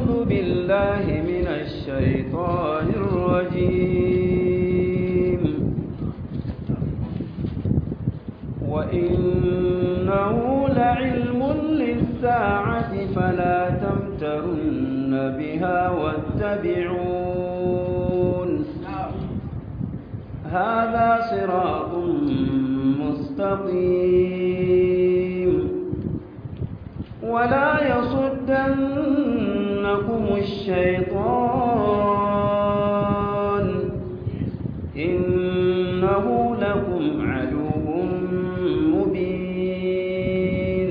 أعوذ بالله من الشيطان الرجيم وإنه لعلم للساعة فلا تمترن بها واتبعون هذا صراط مستقيم ولا يصدنكم الشيطان إنه لكم عدو مبين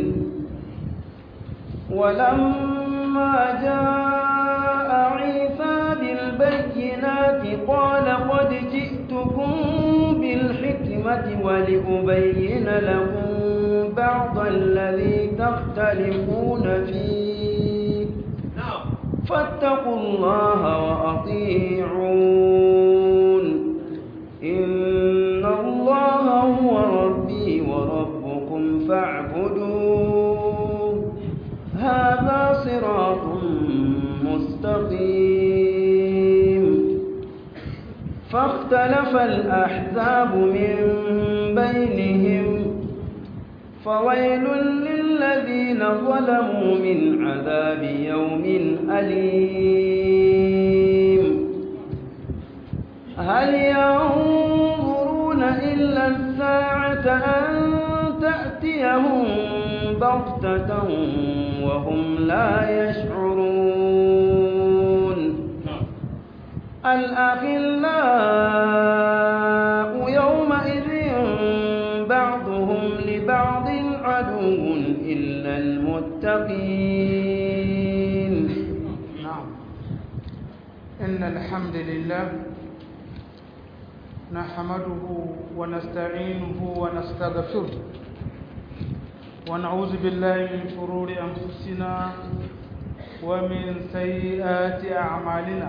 ولما جاء عيسى بالبينات قال قد جئتكم بالحكمة ولأبين لكم بعض الذي تختلفون فيه فاتقوا الله وأطيعون إن الله هو ربي وربكم فاعبدوه هذا صراط مستقيم فاختلف الأحزاب من بينهم فويل للذين ظلموا من عذاب يوم أليم هل ينظرون إلا الساعة أن تأتيهم بغتة وهم لا يشعرون الأخلاء يومئذ بعضهم لبعض عدو إلا المتقين نعم إن الحمد لله نحمده ونستعينه ونستغفره ونعوذ بالله من شرور أنفسنا ومن سيئات أعمالنا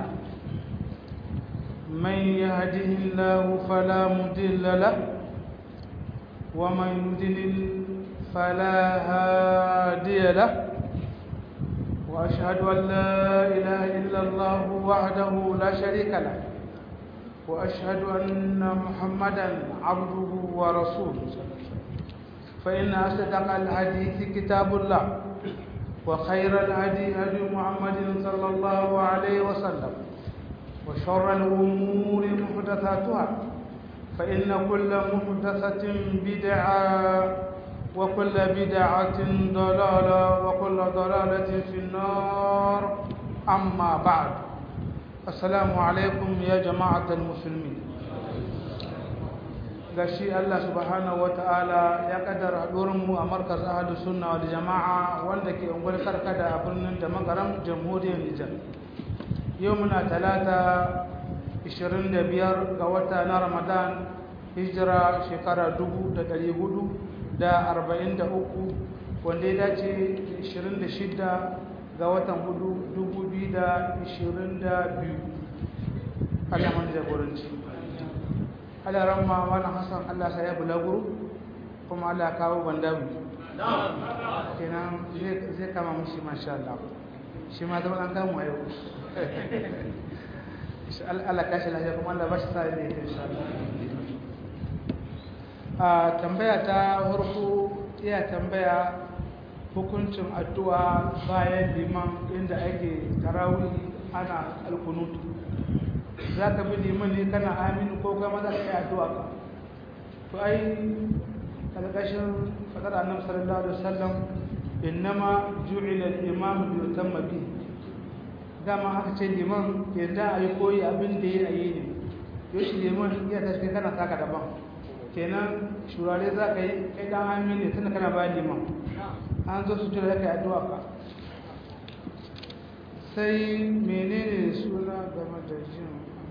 من يهده الله فلا مضل له ومن يضلل فلا هادي له واشهد ان لا اله الا الله وحده لا شريك له واشهد ان محمدا عبده ورسوله فان اصدق الحديث كتاب الله وخير الهدي هدي محمد صلى الله عليه وسلم وشر الامور محدثاتها فإن كل محدثة بدعة وكل بدعة ضلالة وكل ضلالة في النار أما بعد السلام عليكم يا جماعة المسلمين gashi Allah subhanahu wata'ala ya kaddara mu a markaz ahlu sunna wal jama'a wanda ke ungwar karkada a birnin da magaram jamhuriyar Nijar yau muna talata 25 ga wata na Ramadan hijira shekara 443 wanda ya dace 26 ga watan 4 2022 Allah man jagoranci Allah ramma wani Hassan Allah sa ya bulaguro kuma Allah kawo bandawi kenan zai kama mushi masha Allah shi ma zama an kamu a yau Allah kashi lafiya kuma Allah ba shi sa ne insha Allah a tambaya ta farko iya tambaya hukuncin addu'a bayan liman inda ake tarawih ana alkunutu za ka bi liman ne kana aminu ko kama za ka yi addu'a ka to ai ƙarƙashin faɗar annabi sallallahu alaihi wasallam innama ju'ila al-imam bi yutamma bi dama aka ce liman yadda a yi koyi abin da ya yi ne yau shi liman iya tashi kana taka daban kenan shurare za ka yi kai dan amin ne tunda kana bayan liman an zo su tura ka addu'a ka sai menene suna game da jin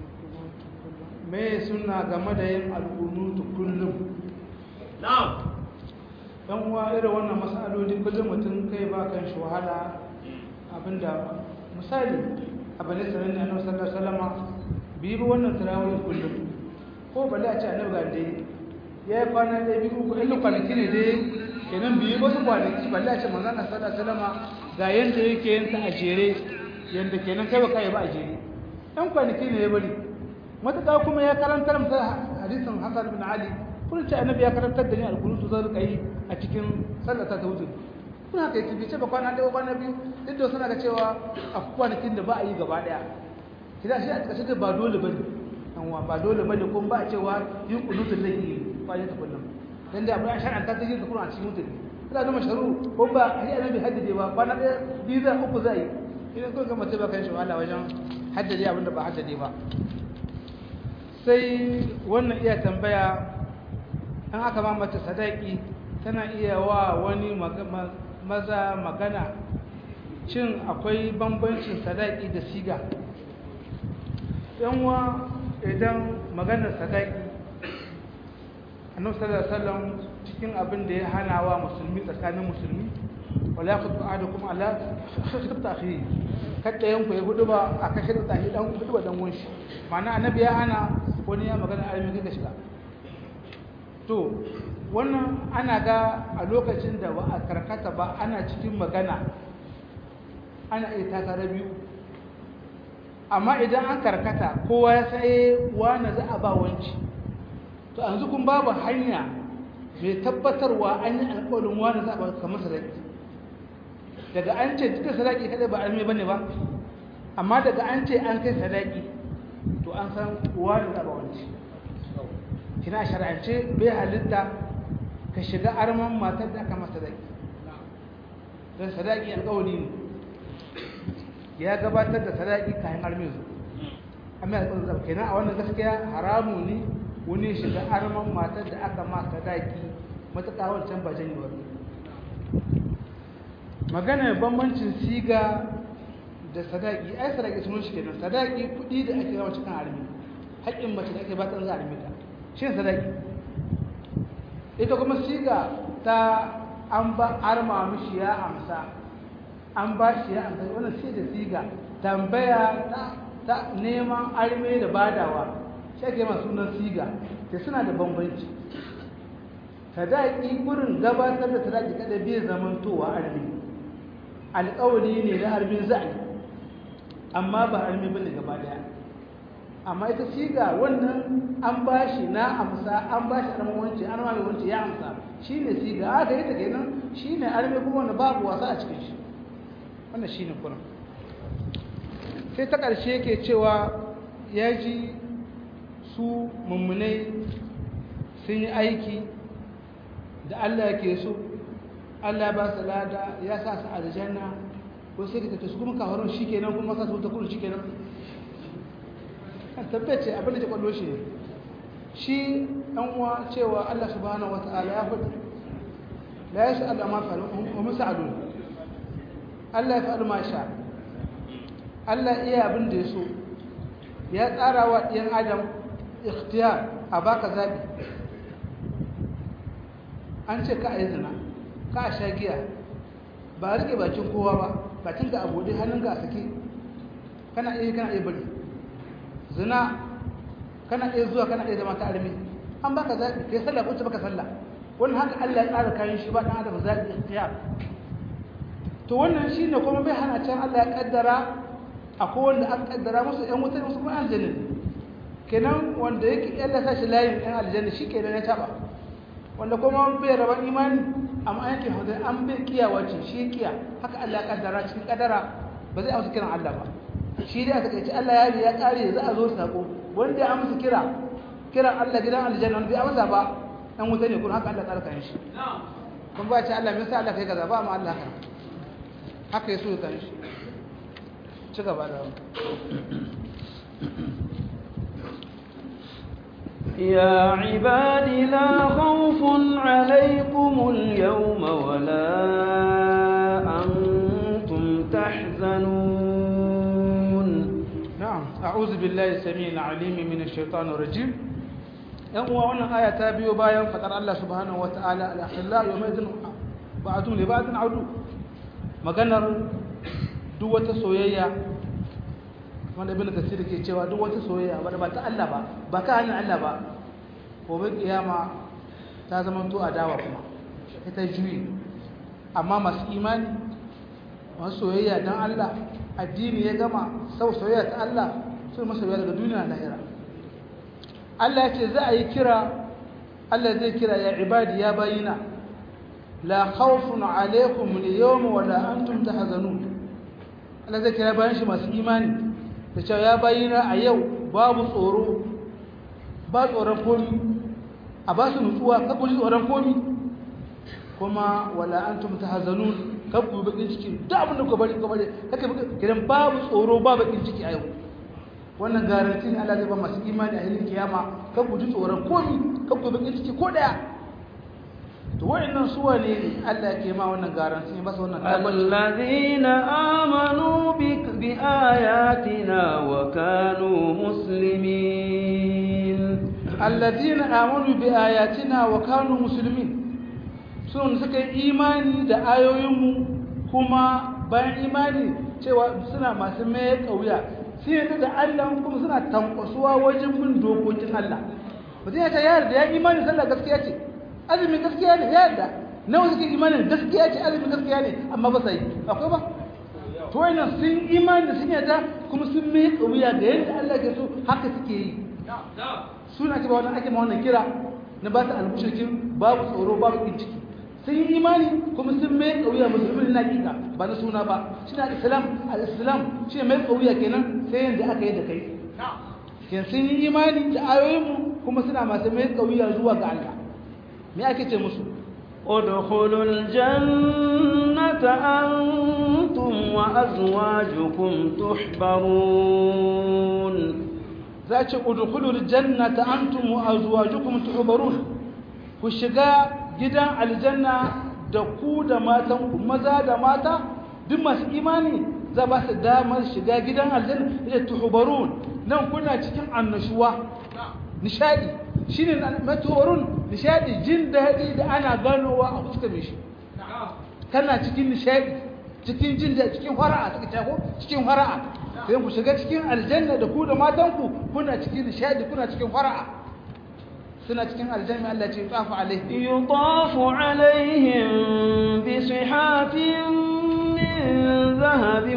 me suna game da yin al'unutu kullum na'am dan uwa irin wannan masaloli kullum mutum kai ba kan shi wahala abinda misali abin da sanin annabi sallallahu alaihi wasallam bi bi wannan tarawih kullum ko balle a ce annabi ga dai ya yi kwana ɗaya biyu uku ɗan kwanaki ne dai kenan biyu wasu kwanaki balle a ce manzo Allah sallallahu alaihi wasallam ga yanda yake yin ta a jere yanda kenan kai ba kai ba a jere ɗan kwanaki ne ya bari matuƙa kuma ya karantar masa hadisin Hassan bin Ali kun ce annabi ya karantar da ni alkunutu zan rika yi a cikin sallata ta wuce kun haka yake bai ce ba kwana ɗaya kwana biyu duk da suna ga cewa a kwanakin da ba a yi gaba ɗaya kina shi a ƙarshe da ba dole bane anwa ba dole bane kuma ba a cewa yin kunutun zai yi kwanan ta kullum dan da abin an shar'anta ta yin kuma a cikin mutum kana da masharu ko ba ai annabi haddade ba kwana ɗaya biyu za uku za yi idan kun ga mutum ba kan shi wahala wajen haddade abin da ba haddade ba sai wannan iya tambaya an aka ba mace sadaki tana iya wa wani maza magana cin akwai bambancin sadaki da siga yanwa idan maganar sadaki annabi sallallahu alaihi wasallam cikin abin da ya hana wa musulmi tsakanin musulmi wala yaqtu ahadukum ala khitbat akhihi kada yanku ya hudu ba a kashe da tahi dan hudu ba dan wunshi ma'ana annabi ya hana wani ya magana alimi kai shiga to wannan ana ga a lokacin da ba a karkata ba ana cikin magana ana iya takara biyu amma idan an karkata kowa ya sai wani za a ba wanci to yanzu kun babu hanya mai tabbatarwa an yi alƙawarin wani za a ba kamar sadaki daga an ce duka sadaki kada ba alme bane ba amma daga an ce an kai sadaki to an san wani za a ba wanci kina shar'ance bai halitta ka shiga arman matar da aka masa sadaki don sadaki alƙawari ne ya gabatar da sadaki kayan armin su amma ya tsanzar kenan a wannan gaskiya haramu ne wani shiga arman matar da aka ma sadaki matuƙa wancan ba jani ba magana bambancin siga da sadaki ai sadaki sun shi kenan sadaki kuɗi da ake zama cikin armi haƙƙin mace da ake ba ta za a armi ta shi sadaki ita kuma siga ta an ba arma mishi ya amsa an ba shi ya amsa wannan sai da siga tambaya ta neman arme da badawa shi ake masu sunan siga da suna da bambanci sadaki gurin gabatar da sadaki kada bai zamantowa arme alƙawari ne na armin za'i amma ba arme bane gaba daya amma ita siga wannan an ba shi na amsa an ba shi arman wance an ma wance ya amsa shine siga aka yi ta kenan shine arme kuma wanda babu wasa a cikin shi wannan shi ne kuna sai ta ƙarshe yake cewa ya ji su mummunai sun yi aiki da Allah ke so Allah ba su lada ya sa su aljanna ko sai ka su kuma kawarun shi kenan kuma sa su ta kudu shi kenan an tabbace abin da ke kwallo shi ne shi ɗan uwa cewa Allah subhanahu wa ta'ala ya faɗi la ya sha'adu amma fa'alun wa musa'adun Allah ya faɗi ma sha Allah iya abin da ya so ya tsara wa ɗiyan adam ikhtiyar a baka zaɓi an ce ka a yi zina ka a sha giya ba a rike bakin kowa ba bakin ka abu hannun ka a sake kana iya kana iya bari zina kana iya zuwa kana iya zama ta armi an baka zaɓi kai sallah ko ce baka sallah wannan haka Allah ya tsara kayan shi ba ɗan adam zaɓi ikhtiyar to wannan shi ne kuma bai hana can Allah ya kaddara akwai wanda aka kaddara musu ‘yan wutar musu kuma aljanna kenan wanda yake yalla sa shi layin ‘yan aljanna shi kenan ya taba wanda kuma bai raban imani amma yankin hudu an bai kiyawa ce shi kiya haka Allah ya kaddara cikin kaddara ba zai amsa kiran Allah ba shi dai a takaice Allah ya ya kare za a zo sako wanda ya amsa kira kiran Allah gidan aljanna wanda bai amsa ba ɗan wuta ne kuma haka Allah ya tsara kan shi kun ba ce Allah me yasa Allah kai kaza ba ma Allah haka haka ya so ya kan shi ci gaba da يا عباد لا خوف عليكم اليوم ولا أنتم تحزنون نعم أعوذ بالله السميع العليم من الشيطان الرجيم yan uwa wannan aya ta biyo bayan fadar Allah subhanahu wataala al-akhilla yawmaidin ba'dun li ba'din adu maganar duk wata soyayya wanda ibn kasir ke cewa duk wata soyayya wanda ba ta Allah ba ba ka hannun Allah ba gobe kiyama ta zama to adawa kuma ita juyi amma masu imani masu soyayya dan Allah addini ya gama sau soyayya ta Allah su masoya daga duniya na lahira Allah ya ce za a yi kira Allah zai kira ya ibadi ya bayina la khawfun alaikum al-yawma wa la antum tahzanun Allah zai kira bayan shi masu imani da cewa ya bayina a yau babu tsoro ba tsoron komi a ba su nutsuwa ka ku ji tsoron komi kuma wala antum tahzanun ka ku bakin ciki da abin da ku bari ku bari kake kiran babu tsoro ba bakin ciki a yau wannan garanti ne Allah zai ba masu imani a hilin kiyama ka ku ji tsoron komi ka ku bakin ciki ko daya to wayannan su wane Allah ke ma wannan garanti ne ba su wannan الذين آمنوا بك بآياتنا وكانوا مسلمين الذين آمنوا بآياتنا وكانوا مسلمين sun suka yi imani da ayoyinmu kuma bayan imani cewa suna masu mai kauya sun yadda da Allah kuma suna tankwasuwa wajen bin dokokin Allah mutum ya ce ya yarda ya imani sallah gaskiya ce azumin gaskiya ne ya yarda nawa suke imanin gaskiya ce azumin gaskiya ne amma ba sai akwai ba to wannan sun imani sun yarda kuma sun mai kauya ga yadda Allah ke so haka suke yi suna ce ba wannan ake ma wannan kira na ba ta almushrikin babu tsoro babu kin ciki sun yi imani kuma sun mai kauya musulmi na hakika ba na suna ba shi na islam al-islam shi mai kauya kenan sai yanda aka yi da kai ke sun yi imani da ayoyinmu kuma suna masu mai kauya zuwa ga Allah me ake ce musu ادخلوا الجنة أنتم وأزواجكم تحبرون za ce udkhulul jannata antum wa azwajukum tuhbarun ku shiga gidan aljanna da ku da matan ku maza da mata duk masu imani za ba su damar shiga gidan aljanna da tuhbarun nan kuna cikin annashuwa nishadi shine matuwarun nishadi jin daɗi da ana ganowa a fuskar shi kana cikin nishadi cikin jin daɗi cikin fara'a cikin tako cikin fara'a sai ku shiga cikin aljanna da ku da matanku kuna cikin nishadi kuna cikin fara'a suna cikin aljanna Allah ce tsafu alaihi يطاف عليهم بصحاف من ذهب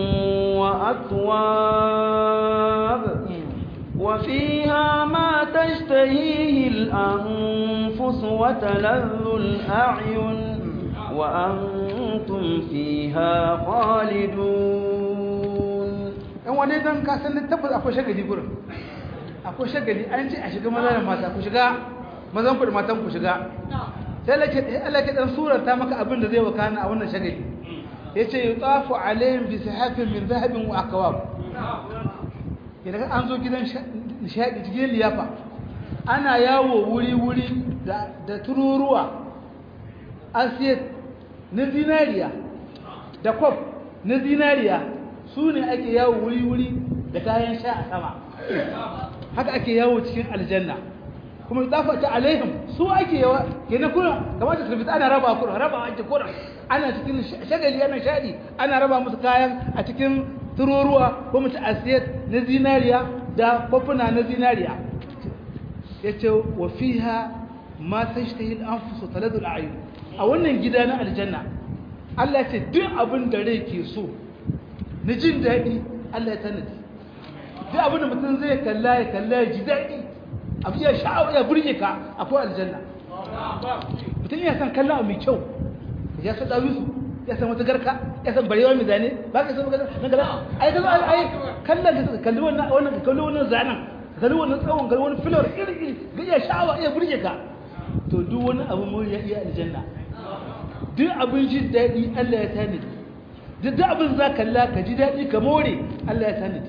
وأكواب وفيها ما تشتهيه الأنفس وتلذ الأعين وأنتم فيها خالدون in wani dan ka san tabbas akwai shagali gurin akwai shagali an ce a shiga maza da mata ku shiga mazan ku da matan ku shiga sai Allah ke Allah ke dan surata maka abin da zai wakana a wannan shagali yace yutafu alaihim bi sahafin min dhahabin wa akwab idan an zo gidan nishadi cikin liyafa ana yawo wuri wuri da da tururuwa asiyat na zinariya da kwaf na zinariya su ne ake yawo wuri-wuri da kayan sha a sama haka ake yawo cikin aljanna kuma zafa ta alaihim su ake yawa kenan kuna kamar da sulfita ana raba kuna raba ake kuna ana cikin shagali ana shaɗi ana raba musu kayan a cikin tururuwa ko mutu asiyat na zinariya da kwafuna na zinariya ya ce wa fiha ma tashtahi al-anfusu taladul a'yun a wannan gida na aljanna Allah ce duk abin da rai ke so na jin daɗi Allah ya tanadi duk abin da mutum zai kalla ya kalla ya ji daɗi abu ya sha'awa ya burge ka akwai aljanna mutum ya san kalla mai kyau ya san dawisu ya san wata garka ya san barewa mai zane ba ka san magana na gala ai ga ai kallon ka kalli wannan wannan kalli wannan zanen kalli wannan tsawon kalli wannan filor iri iri ga ya sha'awa ya burge ka to duk wani abu mun ya iya aljanna duk abin jin daɗi Allah ya tanadi duk da abin za kalla ka ji daɗi ka more Allah ya tanadi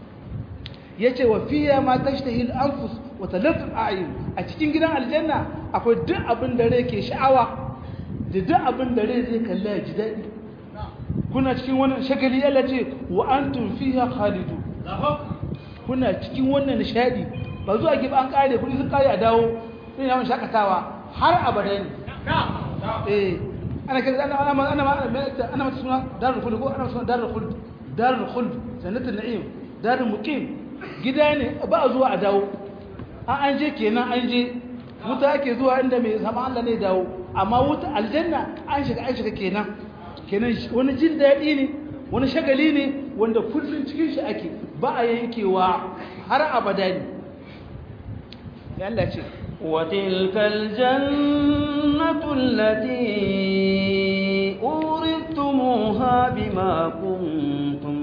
ya ce wa fiya ma tashtahil anfus wa talatul a'yun a cikin gidan aljanna akwai duk abin da rai ke sha'awa da duk abin da rai zai kalla ya ji daɗi kuna cikin wannan shagali Allah ce wa antum fiha khalidu kuna cikin wannan nishadi ba zuwa ki ba an kare kudi sun kare a dawo sai yawon shakatawa har abada ne eh ana kira ana ana ana ana mata suna darul khuld ko ana suna darul khuld darul khuld jannatul na'im darul muqim gida ne ba a zuwa a dawo an an je kenan an je wuta ake zuwa inda mai sama Allah ne dawo amma wuta aljanna an shiga an shiga kenan kenan wani jin daɗi ne wani shagali ne wanda kullum cikin shi ake ba a yankewa har abada ne ya Allah ce وتلك الجنة التي أورثتموها بما كنتم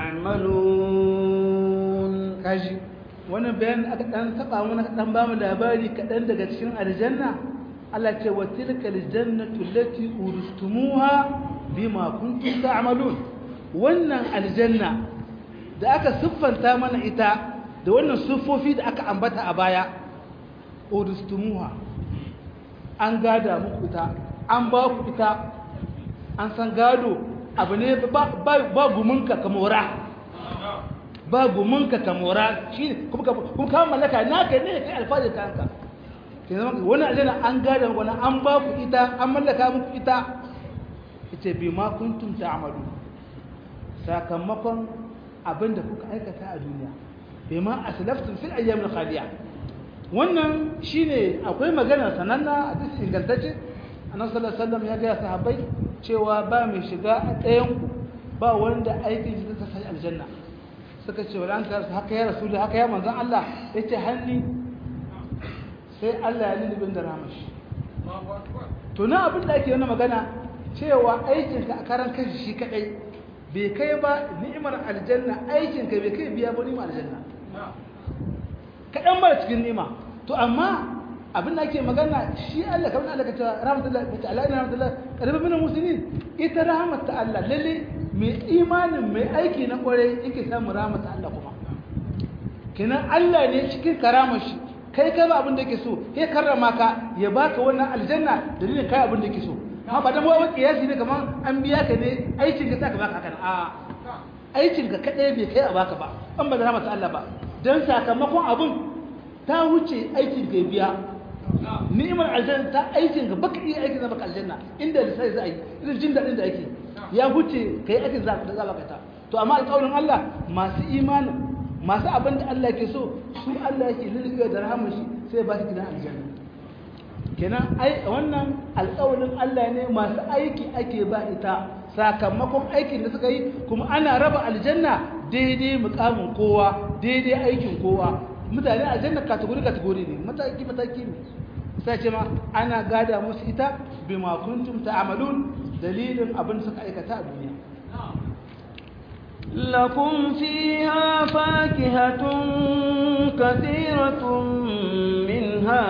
تعملون kaji wani bayan aka dan taba mana dan ba mu labari kadan daga cikin aljanna Allah ce wa tilkal jannatu allati uristumuha bima kuntum ta'malun wannan aljanna da aka siffanta mana ita da wannan siffofi da aka ambata a baya uristumuha an gada muku ita an ba ku ita an san gado abu ne ba gumunka ka mora ba gumunka ka mora shi kuma ka mallaka naka ne kai alfajir kanka wani aljanna an gada wani an ba ku ita an mallaka muku ita ita bi ma kuntum ta'malu sakamakon abinda kuka aikata a duniya bai ma aslaftum fil ayyamil khaliya wannan shine akwai magana sananna a cikin ingantacce annabi sallallahu alaihi wasallam ya ga sahabbai cewa ba mai shiga a ɗayan ku ba wanda aikin shi zai sai aljanna suka ce wala anta haka ya rasul haka ya manzon Allah yace hanni sai Allah ya lulubin da ramashi to na abin da ake wannan magana cewa aikin ka a karan kashi shi kadai bai kai ba ni'imar aljanna aikin ka bai kai biya ba ni'imar aljanna kaɗan ba cikin nima to amma abin da ake magana shi Allah kamar Allah ka ce rahmatullah ta Allah ina rahmatullah karbi min muslimin ita rahmat ta Allah lalle mai imanin mai aiki na kware yake samu rahmat ta Allah kuma kenan Allah ne cikin karamar shi kai kai ba abin da yake so kai karrama ka ya baka wannan aljanna dalilin kai abin da yake so amma ba dan wai kiyasi ne kaman an biya ka ne aikin ka saka baka haka a aikin ka kadai bai kai a baka ba an ba da rahmat ta Allah ba don sakamakon abin ta wuce aikin ga biya ni'imar aljanna ta aikin ga baka iya aikin da baka aljanna inda da sai za a yi irin jin daɗin da ake ya wuce ka yi aikin da za baka ta to amma alƙawarin Allah masu imanin masu abin da Allah ke so su Allah yake lulluɓe da rahamar shi sai ba su gidan aljanna kenan ai wannan alƙawarin Allah ne masu aiki ake ba ita sakamakon aikin da suka yi kuma ana raba aljanna daidai mukamin kowa daidai aikin kowa mutane aljanna kategori kategori ne mataki mataki ne sai ce ma ana gada musu ita bima kuntum ta'malun dalilin abin suka aikata a duniya لكم فيها فاكهة كثيرة منها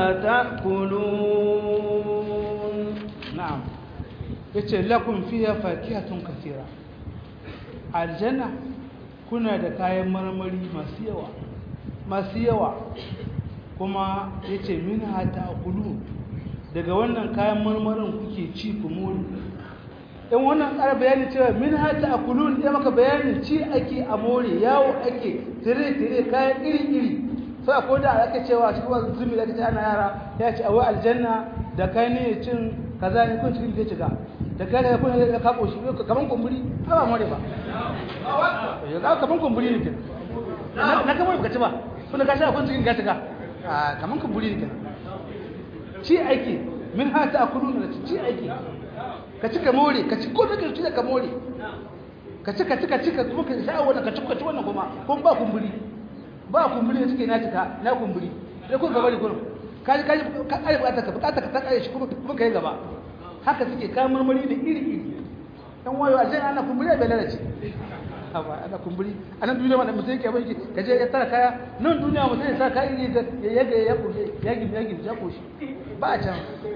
تأكلون نعم yace lakum fiha fakihatun kathira aljanna kuna da kayan marmari masu yawa masu yawa kuma yace minha ta'kulun daga wannan kayan marmarin kuke ci ku muri in wannan ƙara bayani cewa minha ta'kulun ya maka bayanin ci ake a more yawo ake tire tire kayan iri iri sai akwai da aka cewa cikin wasu zumi da aka ce ana yara ya ce awai aljanna da kai ne cin kaza ne kun cikin ke shiga da kai da kun da ka koshi kaman kumburi ba more ba ya ga kaman kumburi ne kenan na kaman ka ci ba kun ka sha kun cikin ka shiga a kaman kumburi ne kenan ci ake min ha ta akulu da ci ake ka ci ka more ka ci ko da ka ci da ka more ka ci ka ci ka ci ka kuma ka sha wannan ka ci ka ci wannan kuma kun ba kumburi ba kumburi da suke na cika na kumburi sai kun gaba da kurum kaji kaji ka kare bukatar ka bukatar ka ta kare shi kuma kuma kai gaba haka suke kayan marmari da iri iri dan wayo a jan ana kumburi bai lalace haba ana kumburi anan duniya ma da mutum yake bai ka je ya tara kaya nan duniya mutum ya sa kaya iri ya yaga ya kushe ya gibi ya gibi ya koshi ba a can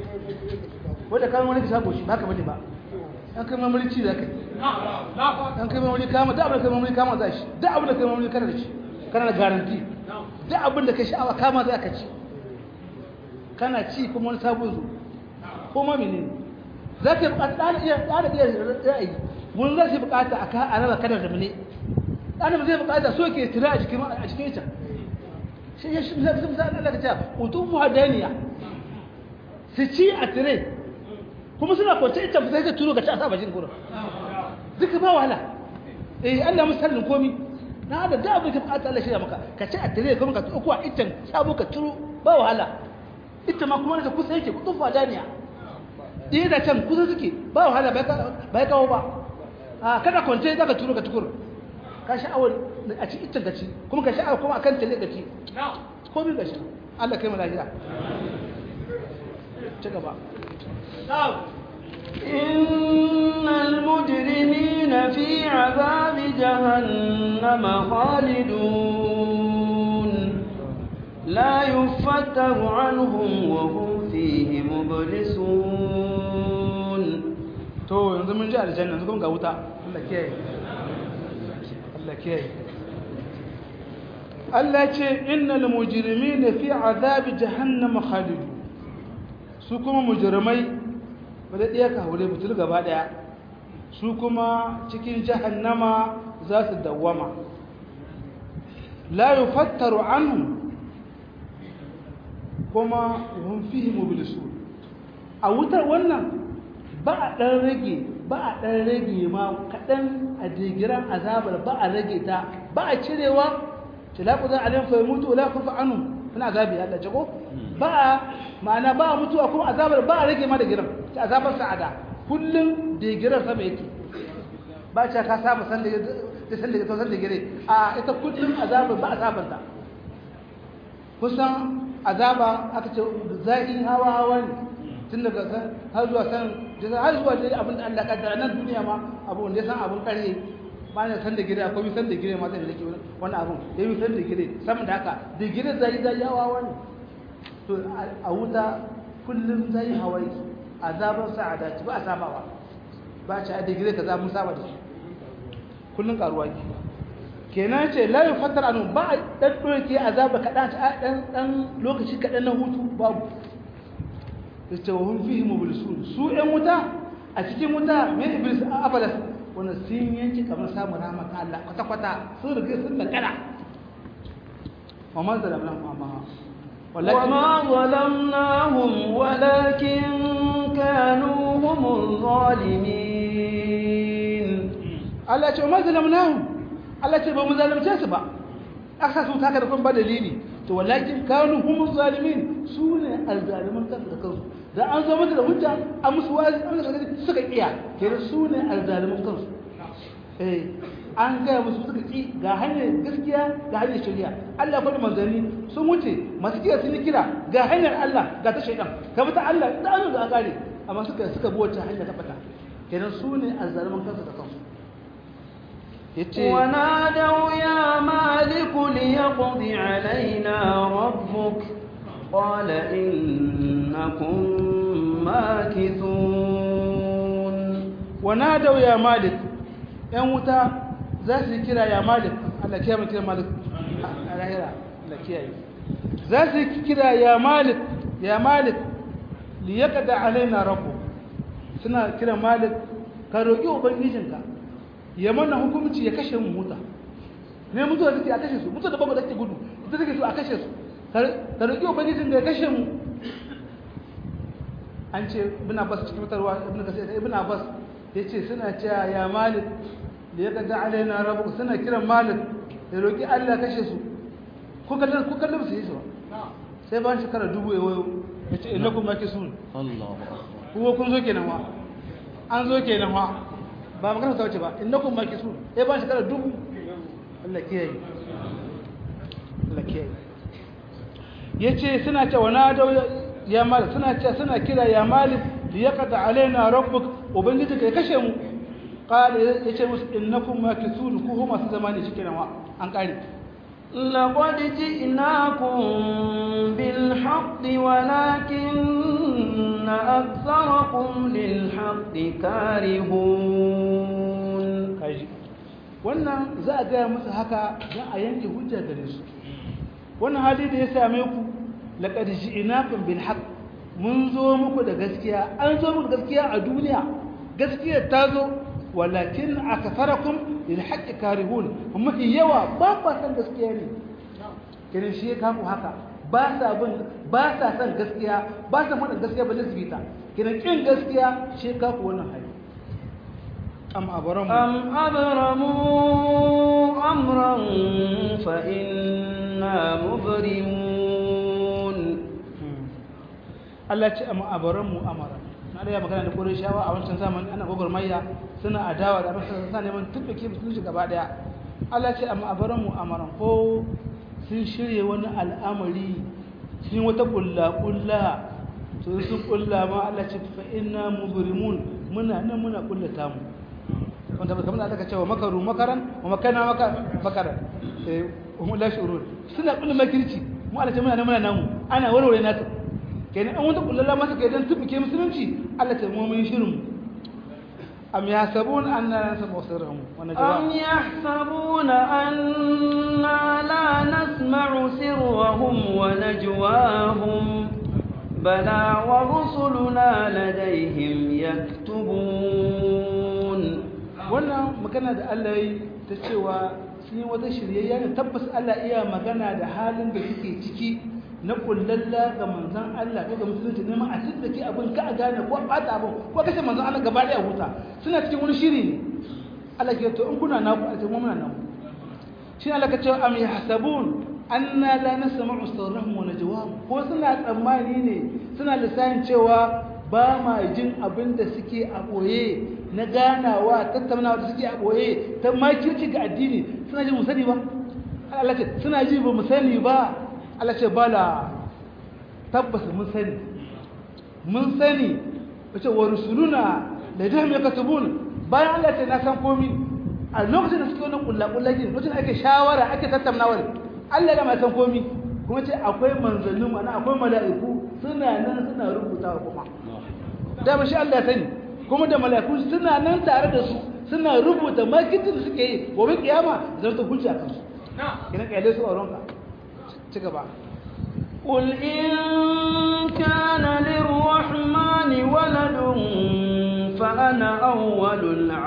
wanda kayan wani ka sha koshi ba ka bane ba an kai marmari ci za ka yi an kai marmari kama da abin da kai marmari kama za shi da abin da kai marmari kana da shi kana da garanti duk abin da ka sha'awa kama za ka ci kana ci kuma wani sabon zo kuma mene za ka yi bukata ɗana iya ɗana iya ra'ayi wani za su yi bukata a kan araba kadar da mene ɗana zai bukata so ke tira a cikin a cikin ita shi ya shi zai zai zai Allah ka ce utun muhadaniya su ci a tire kuma suna kwance ita ba sai ka turo ka ci a sa bashin gurin duka ba wahala eh Allah musallin komi na da da abin da bukata Allah shirya maka ka ci a tare kuma ka uku a itan sabo ka turo ba wahala ita ma kuma da kusa yake kudin fadaniya ɗaya da can kusa suke ba wahala bai kawo ba a kada kwance za ka turo ka tukur ka sha'awar a ci iccen gaci kuma ka sha'awar kuma akan tale gaci ko bi gashi Allah kai mu lafiya ci gaba إن المجرمين في عذاب جهنم خالدون لا يفتر عنهم وهم فيه مبلسون to yanzu mun ji aljanna yanzu kuma ga wuta Allah kiyaye Allah kiyaye Allah ce innal mujrimina fi azabi jahannam khalidun su kuma mujrimai ba da ɗaya ka haure butul gaba ɗaya su kuma cikin jahannama za su dawwama la yufattaru anhu kuma hum fihi mublisun a wutar wannan ba a ɗan rage ba a ɗan rage ma kaɗan a jigiran azabar ba a rage ta ba a cirewa tilaku zan alim fa mutu wala kufa anu suna azabi Allah jago ba a ma'ana ba a mutuwa kuma azabar ba a rage ma da giran ta azabar sa'ada kullum da giran sama yake ba ce ka saba san da da san da san da gire a ita kullum azabar ba azabar ta kusan azaba aka ce zai hawa hawa ne tun daga san har zuwa san har zuwa dai abin da Allah kaddara nan duniya ma abu wanda ya san abin kare ba ne san da gire akwai san da gire ma zai rike wannan abun ya yi san da gire sama da haka da gire zai zai hawa hawa ne to a wuta kullum zai hawai azabar sa'ada ci ba a sabawa ba ci a digire ka za mu saba da shi kullum karuwa ke kenan ce la yufattar anu ba a dan doke azaba kadan ta dan dan lokaci kadan na hutu babu yace wa hum fihi mublisun su ɗan wuta a cikin wuta mai iblis abalas wannan sun yanki kamar samun rahmat Allah kwata kwata sun riga sun da kada wa man zalamna amma وما ظلمناهم ولكن كانوا هم الظالمين Allah ce ma zalamnahum Allah ce ba mu zalunce su ba aka su taka da kun ba dalili to walakin kanu humuz zalimin su ne azzaliman kansu da kansu da an zo mata da hujja a musu wazi an da suka iya kenan su ne azzaliman kansu eh an gaya musu suka ki ga hanyar gaskiya ga hanyar shari'a Allah ya faɗi manzanni sun wuce masu kira sun yi kira ga hanyar Allah ga ta shaidan ka bi ta Allah da an ga gare amma suka suka bi wacce hanya ta fata kenan su ne azzaliman kansu da kansu yace ونادوا يا مالك ليقض علينا ربك قال إنكم ماكثون ونادوا يا مالك ‘yan wuta za su yi kira ya malik Allah kiyaye mu kira malik a lahira Allah kiyaye za su yi kira ya malik ya malik li yaqda alaina rabbu suna kira malik ka roki ubangijinka ya mana hukunci ya kashe mu muta ne mutuwa take a kashe su mutuwa da babu take gudu ita take so a kashe su ka roki ubangijinka ya kashe mu an ce ibn abbas cikin mutarwa ibn kasir ibn abbas yace suna cewa ya malik da ya kaga alaina rabu suna kiran malik ya roki Allah kashe su ko kallon ko kallon su yi su sai ban shekara dubu ya wayo yace innakum makisun Allahu kuma kun zo kenan wa an zo kenan wa ba magana ta wuce ba innakum makisun sai ban shekara dubu Allah kiyaye Allah kiyaye yace suna cewa na da ya malik suna cewa suna kira ya malik liyaqda alaina rabbuk ubangiji kai kashe mu qala yace musu innakum makithun ku huma su zamani shikenan wa an kare لقد جئناكم بالحق ولكن أكثركم للحق كارهون kaji wannan za a gaya musu haka za a yanke hujja gare su wannan hali da ya same ku laqad ji'nakum bil haqq mun zo muku da gaskiya an zo muku da gaskiya a duniya gaskiya ta zo walakin aktharakum lil haqqi karihun amma yawa ba ba san gaskiya ne kiran shi ka ku haka ba sa bin ba sa san gaskiya ba sa faɗin gaskiya ba su bita kiran kin gaskiya shi ka ku wannan hali am abaram أم أبرموا أمرا فإنا مبرمون Allah ce am abaram mu amara Allah ya magana da Qurayshawa a wancan zamani ana gogormayya suna adawa da masa suna neman tubbake musulunci gaba daya Allah ce amma abaran mu amaran ko sun shirye wani al'amari sun yi wata kulla kulla to sun kulla ma Allah ce fa inna mubrimun muna nan muna kullata mu wanda kamar da aka cewa makaru makaran wa makana maka makaran eh hum la shurun suna kullum makirci mu Allah ce muna nan muna namu ana warware naka kenan an wata kullalla masa kai dan tubuke musulunci Allah ce mu mun shirin am yasabun anna nasma sirrahum wa أم najwa يحسبون أنا لا نسمع سرهم ونجواهم بلى ورسلنا لديهم يكتبون wannan magana da Allah yi ta cewa sun yi wata shiryayya ne tabbas Allah iya magana da halin da suke ciki na kullalla ga manzon Allah ko ga musulunci neman a tsike abin ka a gane ko a bata abin ko kashe manzon Allah gaba daya huta suna cikin wani shiri ne Allah ke to in kuna naku a cikin muna naku shi Allah ka ce am yahsabun anna la nasma'u sirrahum wa najwahum ko suna tsammani ne suna lissafin cewa ba ma jin abin da suke a boye na ganawa tattaunawa da suke a boye ta makirci ga addini suna ji mu sani ba Allah ce suna ji ba mu sani ba Allah ce bala tabbas mun sani mun sani wace wa rusuluna da jami'a katubun bayan Allah ce na san komi a lokacin da suke wannan kullakullaki lokacin da ake shawara ake tattaunawa Allah da ma san komi kuma ce akwai manzannin mana akwai mala'iku suna nan suna rubutawa kuma da ba shi Allah ya sani kuma da mala'iku suna nan tare da su suna rubuta makitin da suke yi gobe kiyama zan ta hujja kansu kina kaile su a ronka ci gaba قل إن كان للرحمن ولد فأنا أول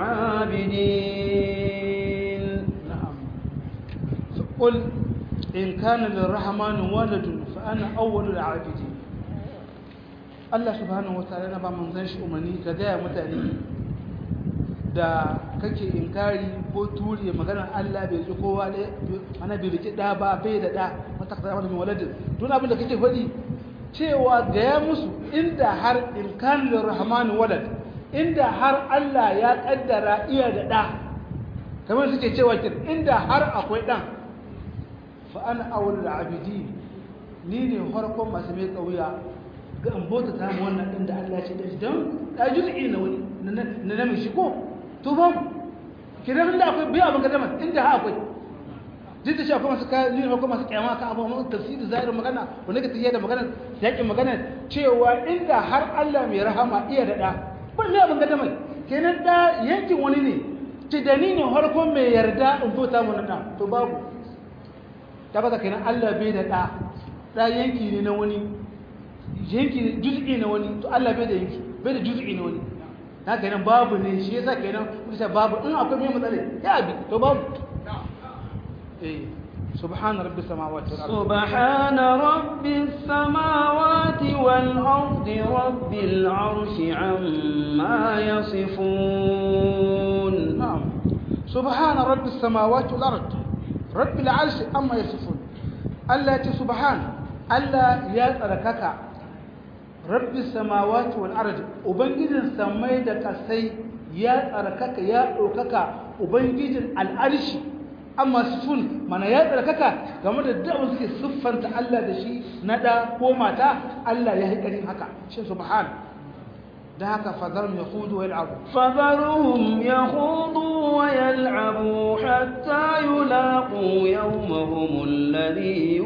العابدين نعم قل إن كان للرحمن ولد فأنا أول العابدين Allah subhanahu wataala na ba manzon shi umarni ka gaya mutane da kake inkari ko ture maganar Allah bai ji kowa ne ana bai rike da ba bai da da mata kaza wani waladin don abin da kake faɗi cewa gaya musu inda har in kan lirrahman walad inda har Allah ya kaddara iya da da kamar suke cewa kin inda har akwai dan fa ana awwalul abidin ni ne farkon masu mai kauya ga an bauta ta mu wannan din da Allah ya ce da shi don da juz'i na wani na na shi ko to ba kiran da akwai bai abin kadama inda ha akwai duk da shi akwai masu kayan yin akwai masu kyama kan abu masu tafsiri zahirin magana wanda ka tafiya da magana yakin magana cewa inda har Allah mai rahama iya da da ba mai abin kadama kenan da yankin wani ne ce da ni ne harkon mai yarda in bauta mu nan to babu ta baka kenan Allah bai da da da yanki ne na wani yanki juz'i na wani to Allah bai da yanki bai da juz'i na wani haka kenan babu ne shi yasa kenan kusa babu in akwai mai matsala ya bi to babu eh subhana rabbi samawati wal ardi سبحان رب السماوات والأرض رب العرش عما يصفون na'am subhana rabbi samawati wal ardi rabbil arshi amma yasifun Allah ya ce subhan Allah ya tsarkaka rabbi samawati wal ardi ubangijin samai da kasai ya tsarkaka ya ɗaukaka ubangijin al'arshi amma sifun mana ya tsarkaka game da da'awar suke siffanta Allah da shi na da ko mata Allah ya haƙarin haka shi subhan da haka fadar ya hudu wa yal'abu فذرهم يخوضوا ويلعبوا حتى يلاقوا يومهم الذي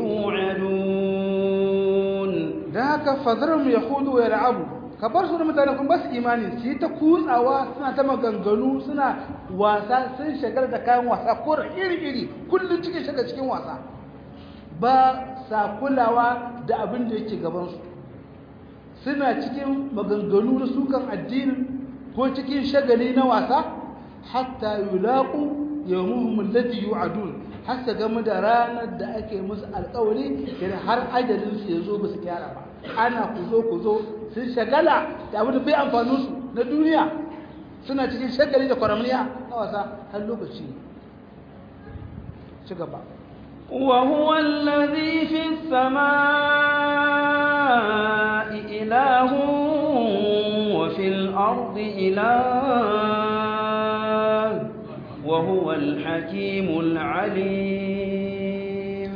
يوعدون da haka fadarum ya hudu wa yal'abu ka bar su da mutane kun ba su imani su yi ta kutsawa suna ta maganganu suna wasa sun shagar da kayan wasa ko iri-iri kullum cikin shagar cikin wasa ba sa kulawa da abin da yake gabansu suna cikin maganganu na sukan addinin ko cikin shagali na wasa hatta yulaqu yawmuhum alladhi yu'adun har su game da ranar da ake musu alƙawari yana har ajalin su yazo ba su kyara ba ana ku zo ku zo sun shagala da abin da bai amfani su na duniya suna cikin shagali da kwaramniya na wasa har lokaci ci gaba وهو الذي في السماء إله وفي إله وهو الحكيم العليم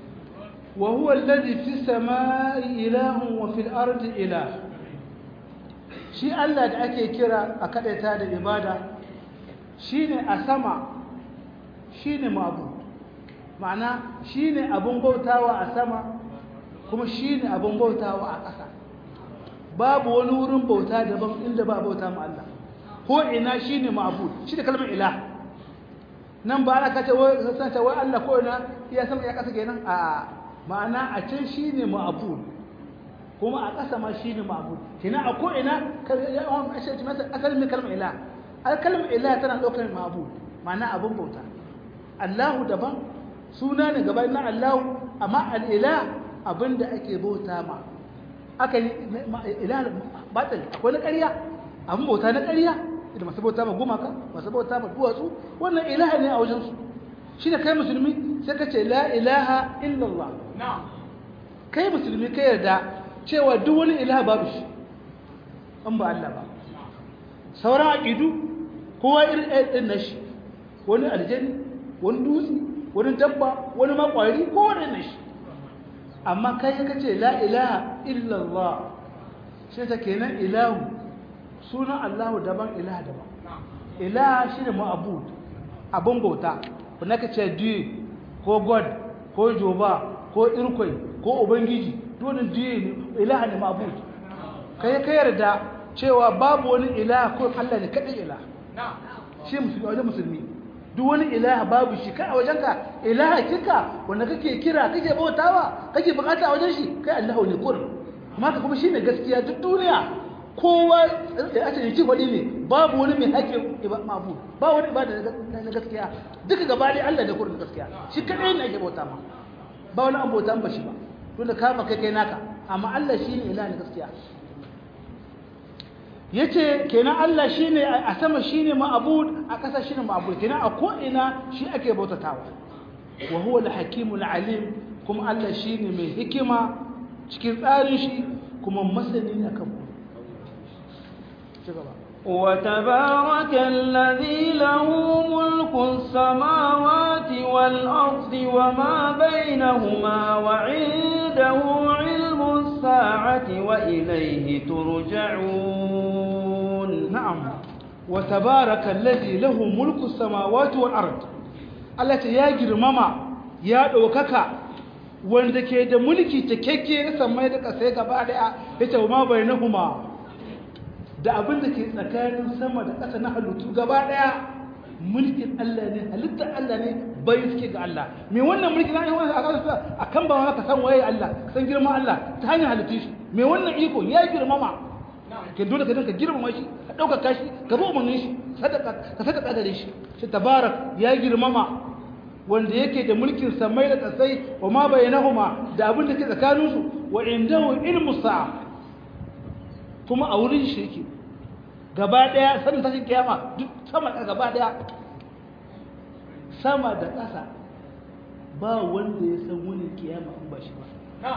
وهو الذي في السماء إله وفي الأرض إله shi Allah da ake kira a kadaita da ibada shine a sama shine mabu ma'ana shine abun bautawa a sama kuma shine abun bautawa a ƙasa babu wani wurin bauta daban inda ba bauta ma Allah ko ina shine ma'bud shi da kalmar ilah nan ba ana kace wai san ta wai Allah ko ina ya sama ya ƙasa kenan a ma'ana a can shine ma'bud kuma a ƙasa ma shine ma'bud kina a ko ina asalin mai kalmar ilah al kalmar ilah tana ɗaukar ma'bud ma'ana abun bauta Allahu daban suna ne gaban na Allahu amma al-ilah abinda ake bauta ma aka yi ilah batil akwai na ƙarya abin bauta na ƙarya da masu bauta ma gumaka masu bauta ma duwatsu wannan ilaha ne a wajensu shi da kai musulmi sai ka ce la ilaha illallah kai musulmi ka yarda cewa duk wani ilaha babu shi an ba Allah ba sauran aƙidu kowa irin ɗin na shi wani aljani wani dutse wani dabba wani makwari kowane na shi amma kai ka ce la ilaha illallah shi ta kenan ilahu sunan Allahu daban ilaha daban ilaha shi ne ma'abud abin bauta wanda ka ce diye ko god ko joba ko irkwai ko ubangiji dole diye ne ilaha ne ma'abud kai ka yarda cewa babu wani ilaha ko Allah ne kaɗai ilaha shi musulmi wajen musulmi duk wani ilaha babu shi kai a wajenka ilaha kika wanda kake kira kake bautawa kake bukata a wajen shi kai Allahu ne kurin kuma ka kuma shine gaskiya duk duniya kowa a ce yake faɗi ne babu wani mai haƙƙin mabu ba wani ibada na gaskiya duka gaba dai Allah ne kurin gaskiya shi kadai ne ake bauta ma ba wani an bauta ba shi ba tunda kama kai kai naka amma Allah shine ilaha ne gaskiya yace kenan Allah shine a sama shine ma'bud a ƙasa shine ma'bud kenan a ko ina shi ake bautatawa wa huwa al-hakimul alim kuma Allah shine mai hikima cikin tsarin shi kuma masani ne akan وتبارك الذي له ملك السماوات والأرض وما بينهما وعنده علم الساعة وإليه ترجعون نعم وتبارك الذي له ملك السماوات والأرض التي يجر ماما يا دوكاكا wanda ke da mulki cikakke na samai da kasai gaba daya yace ma bainahuma da abin da ke tsakanin sama da ƙasa na halittu gaba daya mulkin Allah ne halittar Allah ne bai suke ga Allah me wannan mulki na yi wani a kan ba maka san waye Allah ka san girma Allah ta hanyar halittu shi me wannan iko ya girmama ke dole ka dinka girmama shi ka ɗaukaka shi ka bi umarnin shi sadaka ka sadaka gare shi shi tabarak ya girmama wanda yake da mulkin samai da kasai wa ma bainahuma da abin da ke tsakanin su wa indahu ilmu sa'a kuma a wurin shi yake gaba daya sanin tashin kiyama duk sama da gaba daya sama da ƙasa ba wanda ya san wani kiyama in ba shi ba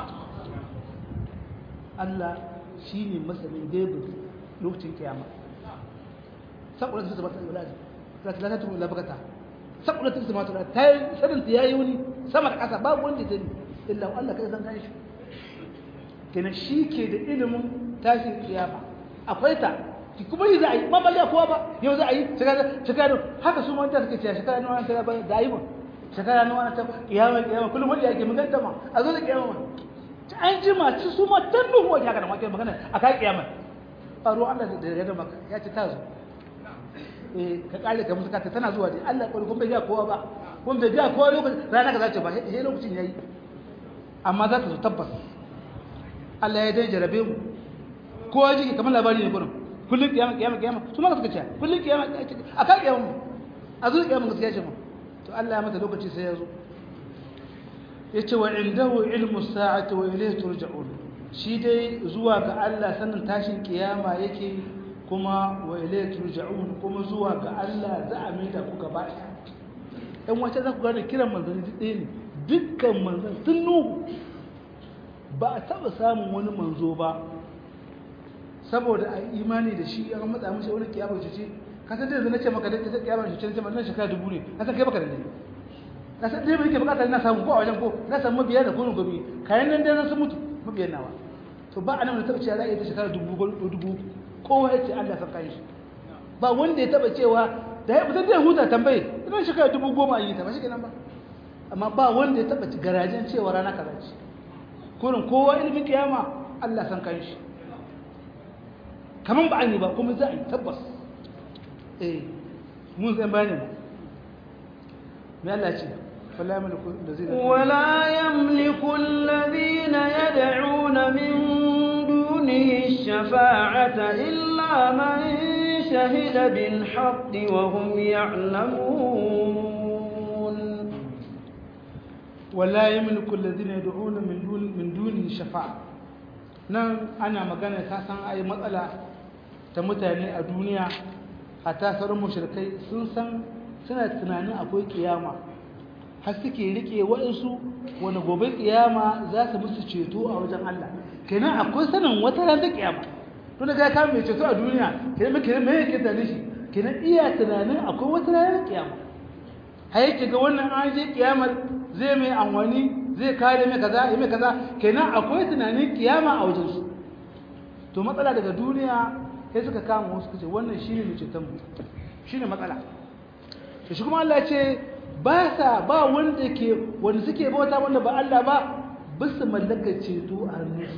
Allah shi ne masanin gaibin lokacin kiyama saboda su tabbata da wulaji za ta turu labakata saboda ta sama tura ta yi sanin ta yayi wani sama da ƙasa babu wanda ya sani illa Allah kai san kan shi kenan shi ke da ilimin tashin kiyama akwai ta ki kuma yi za a yi ma ba kowa ba yau za a yi shekara haka su manta suke cewa shekara nawa ta ba da yi ba shekara nawa ta kiyama kiyama kullum wanda yake maganta ma a zo da kiyama ma ta an ji ma ci su ma tan duhu wajen haka da ma magana a kai kiyama faru Allah da ya da maka ya ce ta zo eh ka kare ka musu kata tana zuwa dai Allah kwari kun bai ga kowa ba kun bai ga kowa lokacin rana ka zace ba sai lokacin yayi amma za ta zo tabbas Allah ya dai jarabe mu kowa jiki kamar labari ne gurin kullum kiyama kiyama kiyama su ma suka ce kullum kiyama a kan kiyama a zuwa kiyama gaskiya ce mu to Allah ya mata lokaci sai ya zo yace wa indahu ilmu sa'ati wa ilayhi turja'un shi dai zuwa ga Allah sanin tashin kiyama yake kuma wa ilayhi turja'un kuma zuwa ga Allah za a mai da ku gaba ɗaya dan wace za ku gane kiran manzanni duk ɗaya ne dukkan manzan sun nuhu ba a taɓa samun wani manzo ba saboda a imani da shi an matsa mishi wani kiyama ce ka san da yanzu nace maka da ta kiyama ce ce nan shekara dubu ne ka san kai baka da ne ka san dai yake bukata na samu ko a wajen ko na samu mabiya da kullun gobe kayan nan dai sun mutu mabiyan nawa to ba anan da taba cewa za a yi ta shekara dubu ko dubu kowa yace Allah san kai shi ba wanda ya taba cewa da ya fitar da huta tambaye idan shekara dubu goma an yi ta ba shi kenan ba amma ba wanda ya taba garajen cewa rana kaza ce kurin kowa ilimin kiyama Allah san kai shi kaman ba an yi ba kuma za a yi tabbas eh mun zan bayani mu me Allah ce فلا يملك الذين ولا يملك الذين يدعون من دونه الشفاعة إلا من شهد بالحق وهم يعلمون ولا يملك الذين يدعون من دون من دونه شفاعة nan ana magana ka san ai matsala ta mutane a duniya hatta sauran mushrikai sun san suna tunanin akwai kiyama har suke rike waɗansu wani gobe kiyama za su musu ceto a wajen Allah kenan akwai sanin wata ran ta kiyama tun da ka mai ceto a duniya kenan me kenan me yake da shi kenan iya tunanin akwai wata ran ta kiyama har yake ga wannan an je kiyamar zai mai anwani zai kare mai kaza yi mai kaza kenan akwai tunanin kiyama a wajen su to matsala daga duniya sai suka kama wasu kace wannan shine mai ceton mu shine matsala to shi kuma Allah ya ce ba sa ba wanda ke wanda suke bauta wanda ba Allah ba bisu mallaka ceto a hannunsu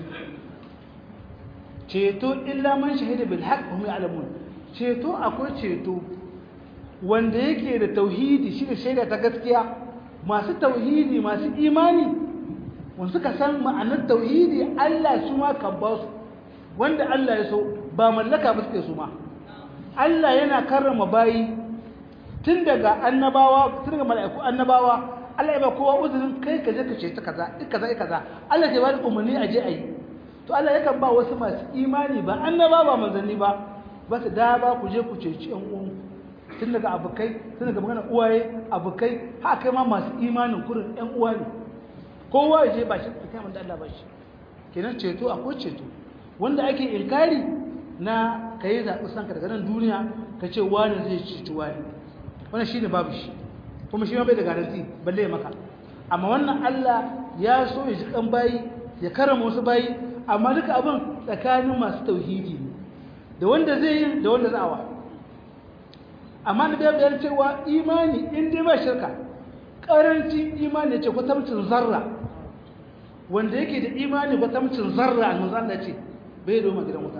ceto illa man shahida bil haqq hum ya'lamun ceto akwai ceto wanda yake da tauhidi shi da shaida ta gaskiya masu tauhidi masu imani wanda suka san ma'anar tauhidi Allah su ma kan ba su wanda Allah ya so ba mallaka ba suke su ma Allah yana karrama bayi tun daga annabawa tun daga mala'iku annabawa Allah ya ba kowa uzurin kai ka je ka ce ta kaza duk kaza kaza Allah ya ba da umarni a je a yi to Allah yakan ba wasu masu imani ba annaba ba manzanni ba ba su da ba ku je ku ceci yan uwan tun daga abokai tun daga magana uwaye abokai ha kai ma masu imanin kurin yan uwa ne kowa ya je ba shi kai man da Allah ba shi kenan ceto akwai ceto wanda ake inkari na kai zaɓi sanka daga nan duniya ka ce wani zai ceci wani wannan shine babu shi kuma shi ma bai da garanti balle ya maka amma wannan Allah ya so ya ji kan bayi ya karama wasu bayi amma duka abin tsakanin masu tauhidi ne da wanda zai yi da wanda za'awa amma da bai bayar cewa imani in dai ba shirka karancin imani ce kwatamcin zarra wanda yake da imani kwatamcin zarra a manzo Allah ce bai doma gidan wuta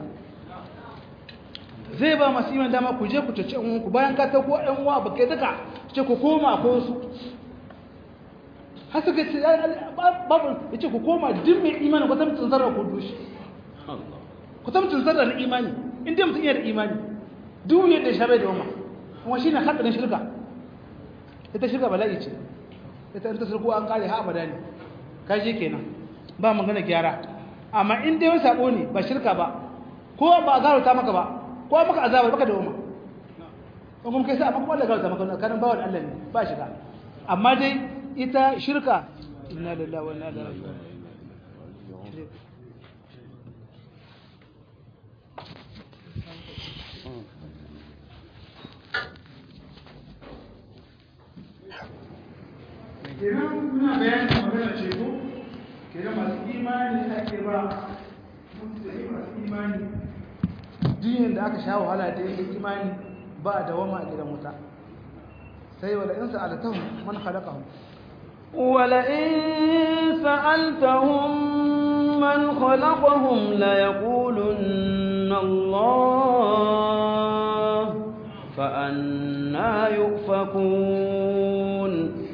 zai ba masu iman dama ku je ku tace an ku bayan ka ta ko ɗan uwa ba kai duka ce ku koma ko su har suka ce babu ya ce ku koma duk mai imani ku tamcin zarra ku dushi ku tamcin zarra na imani inda mutum iya da imani duk yadda shabe da wama kuma shi ne haɗarin shirka ita shirka bala'i ce ita ta shirku an kare ha abada ne ka je kenan ba magana gyara amma in dai wani sabo ne ba shirka ba ko ba a garo ta maka ba ko maka azabar baka da wama in kuma kai sa amma kuma Allah garo ta maka kanin bawan Allah ne ba shiga amma dai ita shirka inna lillahi wa inna ilaihi raji'un kenan muna bayanin magana ce ko kenan masu imani ake ba mutane masu imani duniyan da aka sha wahala da yake imani ba da wama a gidan wuta sai wala in sa'alatahum man khalaqahum ولئن سألتهم من خلقهم ليقولن الله فأنا يؤفكون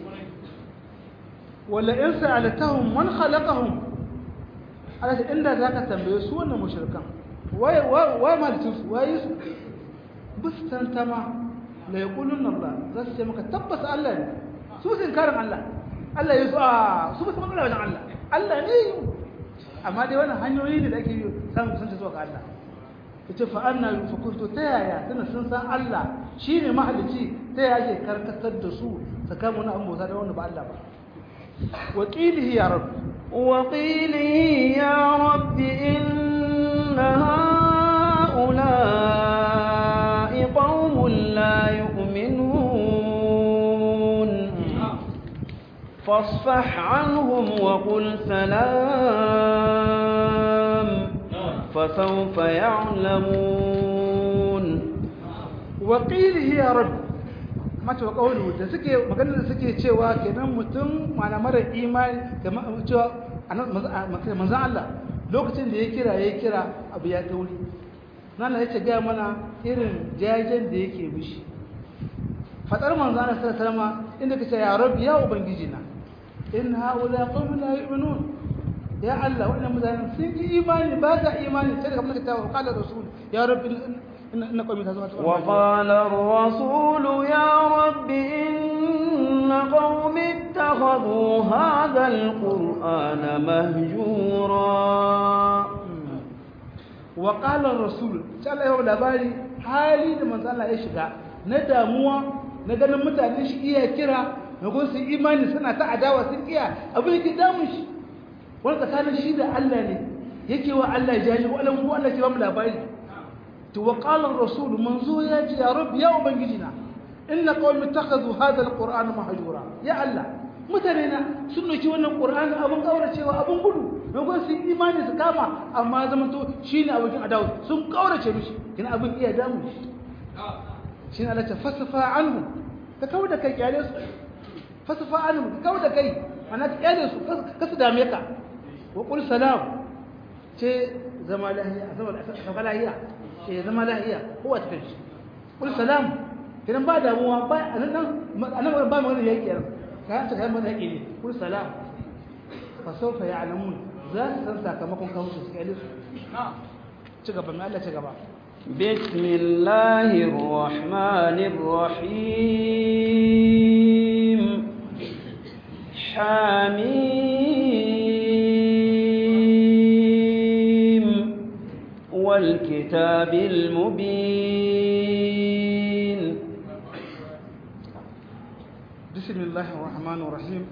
ولئن سألتهم من خلقهم على inda zaka tambaye su wannan mushrikan wai wai malitus wai su bustantama la yaqulun Allah zasu ce maka tabbas Allah ne su sun karin Allah Allah ya so a su ba su magana wajen Allah Allah ne amma dai wannan hanyoyi ne da ake yi samun kusanta zuwa ga Allah yace fa anna yufakun to ta yaya tana sun san Allah shine mahalicci ta yaya ke karkatar da su tsakanin wani abu da wanda ba Allah ba وقيله يا رب وقيله يا رب إن فاصفح عنهم وقل سلام فسوف يعلمون وقيله يا رب mata kaulu da suke maganar da suke cewa kenan mutum mana mara imani kamar cewa manzon Allah lokacin da ya kira ya kira abu ya tauri nan ya ce ga mana irin jajen da yake mishi fadar manzon Allah sallallahu alaihi wasallam inda kace ya rabbi ya ubangiji na in haula qawmun la yu'minun ya Allah wannan mutanen sun yi imani ba sa imani sai kamar ka tawo qala rasul ya rabbi إن قومي وقال الرسول يا رب إن قوم اتخذوا هذا القرآن مهجورا وقال الرسول تعالى يوم labari hali da manzo Allah ya shiga na damuwa na ganin mutane shi iya kira na gun su imani suna ta adawa sun iya abin yake damun shi wani tsakanin shi da Allah ne yake wa Allah jaji ko Allah ko Allah ke ba mu labari to wa qala ar-rasul manzo ya ji ya rabbi ya ubangijina inna qaumi ittakhadhu hadha al-qur'ana mahjura ya Allah mutane na sun doki wannan qur'ani abun kauracewa abun gudu dogon sun imani su kama amma zaman to shine abokin adawu sun kaurace mishi kina abin iya damu shi shine Allah ta fasafa anhu ka kawo da kai kyale su fasafa anhu ka kawo da kai ana ka kyale su ka su dame ka wa qul salam ce zama lahiya zama lahiya ce zama lahiya kowa ta kanshi qul salam kidan ba damuwa ba anan anan ba magana yake yaran ka ta kai mana yake ne qul salam fa sawfa ya'lamun za su san sakamakon kawo su kai su ci gaba mai Allah ci gaba بسم الله الرحمن الرحيم حميم والكتاب المبين بسم الله الرحمن الرحيم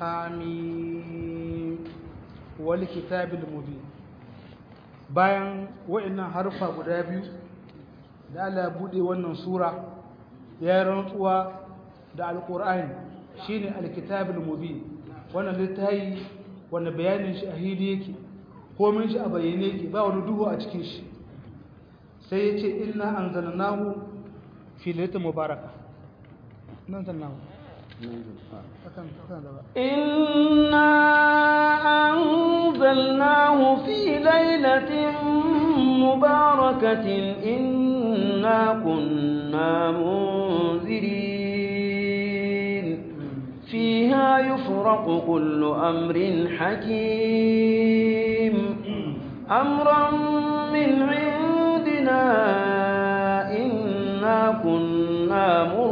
حميم والكتاب المبين bayan wa'annan harfa guda biyu da Allah bude wannan sura ya rantsuwa da alqur'ani shine alkitabul mubin wannan littafi wanda bayanin shi a hidi yake komai shi a bayyane yake ba wani duhu a cikin shi sai yace inna anzalnahu fi lailatul mubaraka nan sannahu إنا أنزلناه في ليلة مباركة إنا كنا منذرين فيها يفرق كل أمر حكيم أمرا من عندنا إنا كنا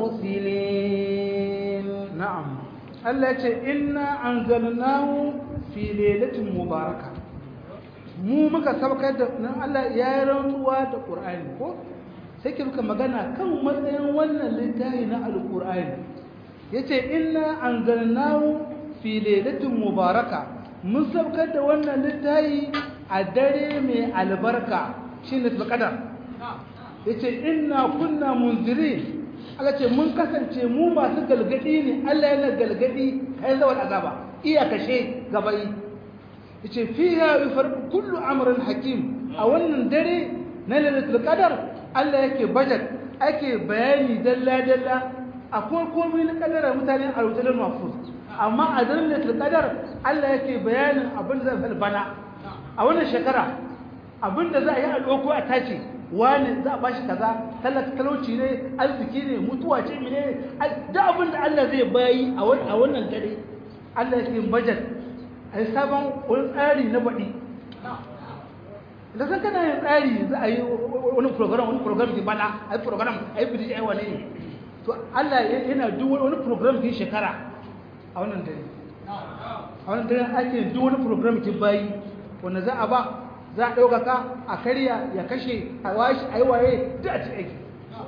مرسلين na'am Allah ya ce inna anzalnahu fi lailatin mubaraka mu muka saukar da nan Allah ya yi rantsuwa da Qur'ani ko sai ke muka magana kan matsayin wannan littafi na alqur'ani yace inna anzalnahu fi lailatin mubaraka mun saukar da wannan littafi a dare mai albarka shine qadar yace inna kunna munzirin Allah ce mun kasance mu masu galgadi ne Allah yana galgadi kai zawal azaba iya kashe gabai yace fiha yufarqu kullu amrin hakim a wannan dare na lailatul qadar Allah yake budget ake bayani dalla dalla akwai komai na kadara mutane a rubutar mafus amma a daren lailatul qadar Allah yake bayanin abin da zai bana a wannan shekara abin da za a yi a doko a tace wani za a bashi kaza talauci ne arziki ne mutuwa ce mene da abin da Allah zai bayi a wannan dare Allah yake yin budget a yi sabon wani tsari na baɗi da san kana yin tsari za a yi wani program wani program ke bana a yi program a yi bidi a yi wane ne to Allah yana duk wani program ke shekara a wannan dare a wannan dare ake duk wani program ke bayi wanda za a ba za a ɗaukaka a karya ya kashe a washi a yi waye duk a cikin aiki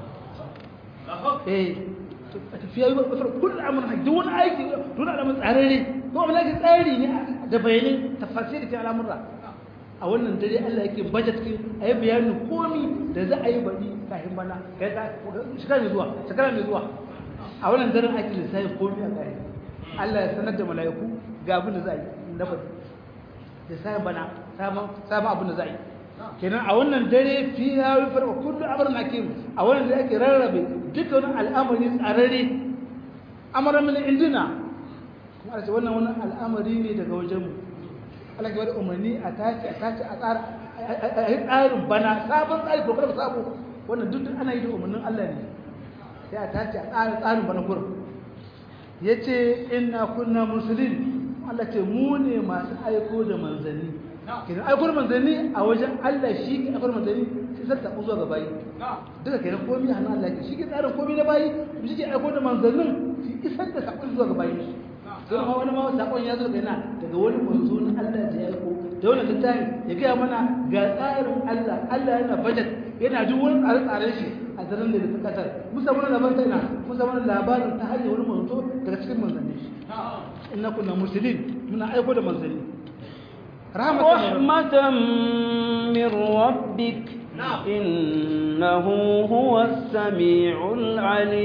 eh a tafiya yi wasu kullum amurka duk wani aiki duk alamun tsararre ko wani aiki tsari ne da bayanin tafasir da cikin al'amurra a wannan dare Allah yake budget ki a yi bayanin komi da za a yi baɗi kafin bana shekara mai zuwa shekara mai zuwa a wannan daren ake lissafin komi a ƙari Allah ya sanar da mala'iku ga abin da za a yi na faɗi da sai bana sabon sabon abin da za a yi kenan a wannan dare fi ya yi farko kullu amrun hakim a wannan da ake rarrabe dukkan al'amari tsararre amara min indina kuma Allah ce wannan wannan al'amari ne daga wajen mu Allah ke bada umarni a tace a tace a tsara a yi tsarin bana sabon tsari ko kuma sabo wannan duk ana yi da umarnin Allah ne sai a tace a tsara tsarin bana kurum yace inna kunna muslimin Allah ce mu ne masu aiko da manzanni kenan aiko da manzanni a wajen Allah shi ke aiko da manzanni sai sai ta zuwa ga bayi duka kenan komai hannun Allah ke shi ke tsarin komai na bayi shi ke aiko da manzannin shi isar da sakon zuwa ga bayi don ma wani ma sakon ya zo kaina daga wani manzo na Allah da ya aiko da wani littafi ya gaya mana ga tsarin Allah Allah yana budget yana duk wani tsare-tsaren shi a daren da ta kasar musa wani labarin ina musa wani labarin ta hanyar wani manzo daga cikin manzanni shi inna kunna muslimin muna aiko da manzanni rahmatan min rabbik innahu huwas samiul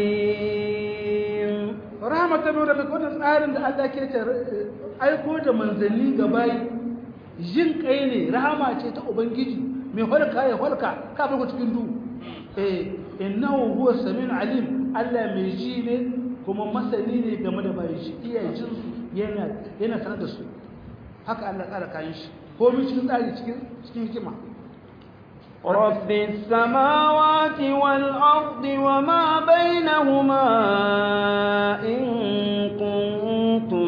alim rahmatan min rabbik wannan tsarin da Allah ke ta aiko da manzanni ga bayi jin kai ne rahama ce ta ubangiji mai holka ya holka ka farko cikin duhu eh innahu huwas samiul alim Allah mai ji ne kuma masani ne game da bayan shi iya jin su yana yana sanar da su haka Allah tsara kayan shi komai cikin tsari cikin cikin hikima رب السماوات والأرض وما بينهما إن كنتم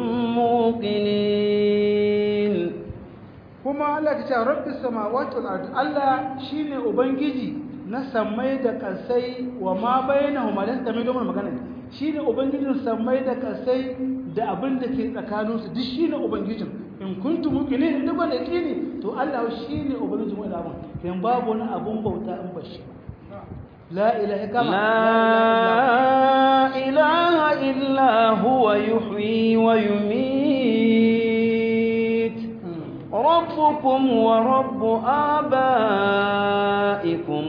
موقنين kuma Allah ta ce rabbis samawati wal ardi Allah shine ubangiji na samai da kasai wa ma bainahuma dan da mai domin magana shine ubangijin samai da kasai da abin da ke tsakanin su duk shine ubangijin in kuntum muqinin duk wanda kini to Allah shine ubangijin wanda abun kan babu wani abun bauta in bashi la ilaha kama لا إله إلا هو يحيي ويميت ربكم ورب آبائكم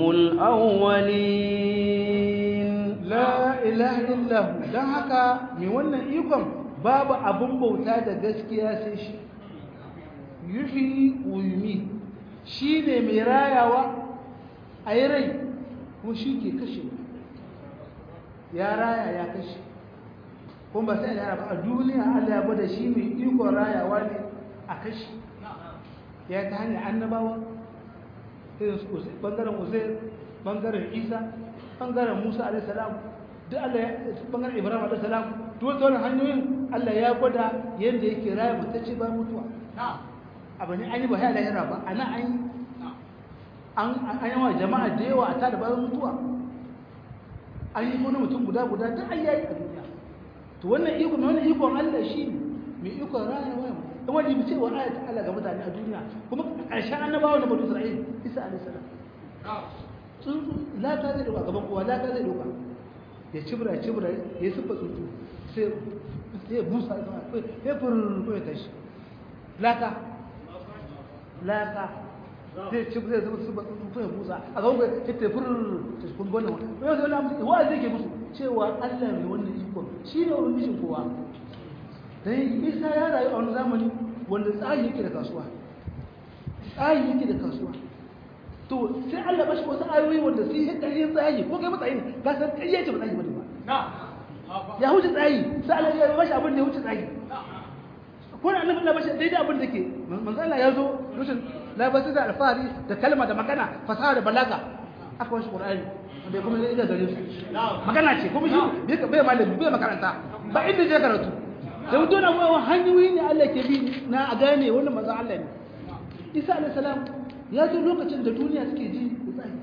الأولين la ilaha illahu dan haka mai wannan ikon babu abun bauta da gaskiya sai shi yuhi wa yumi shine mai rayawa a yi rai ko shi ke kashe ya raya ya kashe kuma ba sai da ba a duniya Allah ya bada shi mai ikon rayawa ne a kashe ya ta hanyar annabawa irin su bangaren uzair bangaren isa bangaren musa alaihi salam duk Allah ya bangaren ibrahim alaihi salam duk wannan hanyoyin Allah ya gwada yadda yake raya mutacce ba mutuwa abu ne an yi ba ya lahira ba ana an yi an an yi wa jama'a da yawa a tada bayan mutuwa an yi wani mutum guda guda duk an yayi a duniya to wannan iko mai wannan ikon Allah shi ne mai ikon rayuwa in wani bi cewa ayat Allah ga mutane a duniya kuma ƙarshen annabawa da banu Isra'il Isa alaihi salam tsuntsu laka zai dauka gaban kowa laka zai dauka ya cibra ya cibra ya sufa tsuntsu sai sai busa ya furr ko ya tashi laka laka zai ci zai zama su ba su ya busa a gaban kai ya tafi ta kun gona wa yau zai lamu wa zai ke musu cewa Allah mai wannan ikon shi ne wani mishin kowa dan Isa ya rayu a wani zamani wanda tsari yake da kasuwa tsari yake da kasuwa to sai Allah bashi wasu ayoyi wanda sai ya ƙarfin tsari ko kai matsayin ka san ƙarya ce ba tsari bane ba ya huce tsari sai Allah ya bashi abin da ya huce tsari ko da annabi Allah bashi daidai abin da ke manzo Allah ya zo rushin labarai da alfahari da kalma da magana fasaha da balaga aka wasu qur'ani wanda kuma zai iya gare su magana ce kuma shi bai malami bai makaranta ba inda je karatu da mutum na wawan hanyoyi ne Allah ke bi na a gane wannan manzo Allah ne Isa alayhi salam ya zo lokacin da duniya suke ji da tsari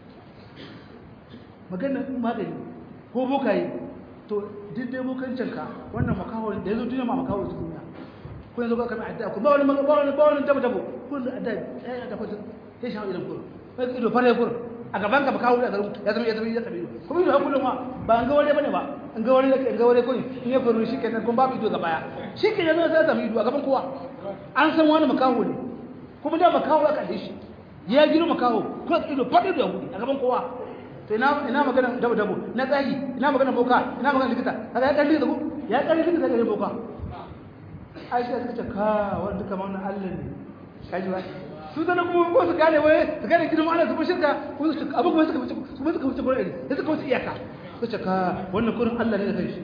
magana magani ko bokaye to duk dai bokancin ka wannan makawo da ya zo duniya ma makawo ta duniya ko yanzu ba kana adda ko ba wani ba wani ba wani dabo dabo ko da adda ya adda ko sai shawo idan ko kai ido fare ko a gaban ka ba kawo da garin ya zama ya zama ya zama kuma ido hakulun ma ba an ga wani bane ba an ga wani da an ga wani ko ne in ya faru shi kenan kun babu ido ga baya shi kenan zai zama ido a gaban kowa an san wani makaho ne kuma da makaho aka da shi ya gino makaho ko ido fadi da hudi a gaban kowa to ina ina magana dabo dabo na tsahi ina magana boka ina magana likita kaga ya kalli da ku ya ƙarfi da daga boka aisha suka ce ka wani duka ma wannan allah ne kaji ba su zana kuma ko su gane wai su gane gidan Allah su fi shirka ko su abu kuma suka wuce su suka wuce gurin sai suka wuce iyaka su ce ka wannan kurin Allah ne da kai shi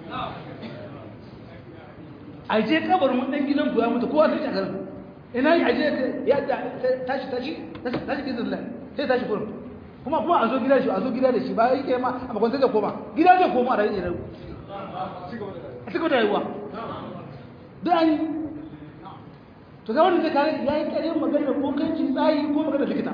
a je kabarin wannan gidan ku ya mutu kowa sai a garin ina yi aje ya tashi tashi tashi kisan Allah sai tashi kurin kuma kuma a zo gida shi a zo gida da shi ba yake ma a bakon sai da koma gida zai koma a rayu a cikin da rayuwa duk an yi to ga wanda zai kare ya yi kare magana ko kanci tsayi ko magana likita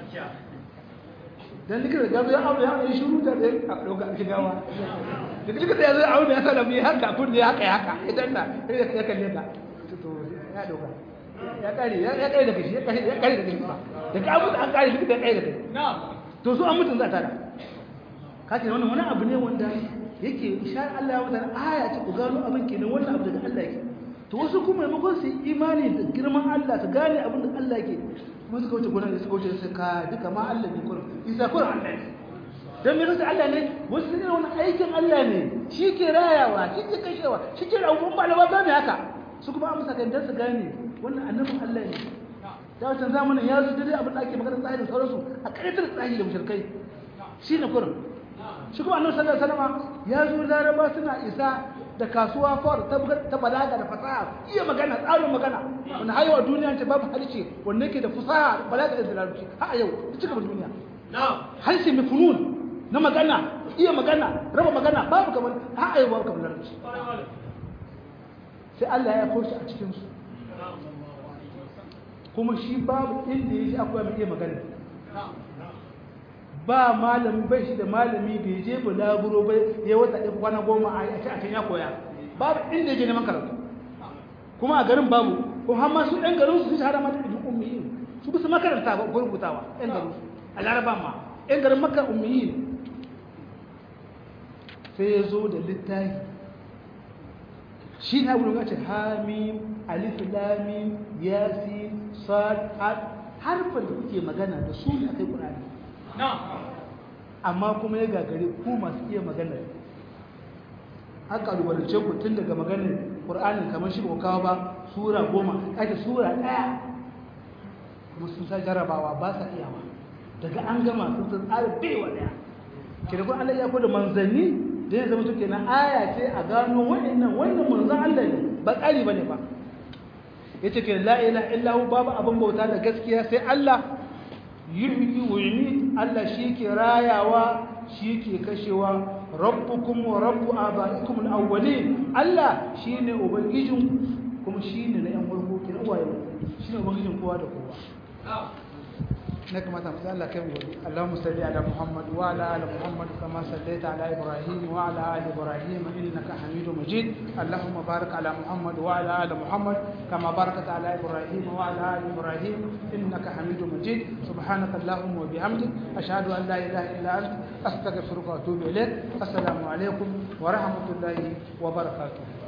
dan likita da ya aure ya yi shiru da zai a ɗauka shigawa da likita ya zai aure ya sa da mu haka kun ne haka haka idan na ya kalle ka to ya ɗauka ya kare ya kare da kashi ya kare ya kare da kashi da ka abu an kare likita ya kare da kai to su an mutun za ta da kace wannan wani abu ne wanda yake ishar Allah ya mutane aya ce ku gano abin kenan wannan abu daga Allah yake to wasu kuma maimakon su yi imani da girman Allah su gane abin da Allah ke kuma suka wuce gudanar da suka wuce su ka duka ma Allah ne kurin isa kurin Allah ne don mai rasa Allah ne wasu sun wani aikin Allah ne shi ke rayawa shi ke kashewa shi ke rahuwan ba da ba gane haka su kuma amsa kan dan su gane wannan annabin Allah ne da wancan zamanin ya zo daidai abin da ake magana tsahi da sauransu a ƙarfitar tsahi da mushrikai shi ne kurin shi kuma annabi sallallahu alaihi wasallam ya zo laraba suna isa da kasuwa fawar ta balaga da fasaha iya magana tsarin magana wanda haihuwa duniya ce babu harshe wanda yake da fasaha balaga da larabci har a yau ta cika duniya harshe mai funun na magana iya magana raba magana babu kamar har a yau babu kamar larabci sai Allah ya koshi a cikinsu kuma shi babu inda ya shi akwai mai iya magana ba malami bai shi da malami bai je bulaguro bai ya wata ɗin kwana goma a ce a can ya koya babu inda ya je neman karatu kuma a garin babu ko har ma su ɗan garin su sun shahara mata ibn ummiyin su bisa makaranta ba ko rubutawa ɗan garin su a laraba ma ɗan garin makka ummiyin sai ya zo da littafi shi na wurin ce hamim alif lamim yasin sad harfan da kuke magana da su ne akai qur'ani amma kuma ya gagare ku masu iya magana aka rubarce ku tun daga maganar ƙur'anin kamar shi ba kawo ba sura goma ake sura ɗaya kuma sun sa jarabawa ba sa iyawa daga an gama sun san tsara baiwa ɗaya ke da kuma Allah ya da manzanni da ya zama suke na aya ce a gano wa'annan wannan manzan Allah ne ba ƙari ba ne ba ya ce ke la'ila illahu babu abin bauta da gaskiya sai Allah yuhyi wa yumit Allah shi ke rayawa shi ke kashewa rabbukum wa rabbu abaikum al-awwalin Allah shine ubangijin kuma shine na yan farko kin uwaye shine ubangijin kowa da kowa na kamata mu Allah kai mu Allahumma salli ala Muhammad wa ala ali Muhammad kama sallaita ala Ibrahim wa ala ali Ibrahim innaka Hamidum Majid Allahumma barik ala Muhammad wa ala ali Muhammad kama barakta ala Ibrahim wa ala ali Ibrahim innaka Hamidum Majid subhanaka Allahumma wa bihamdik ashhadu an la ilaha illa anta astaghfiruka wa atubu ilaik assalamu alaikum wa rahmatullahi wa barakatuh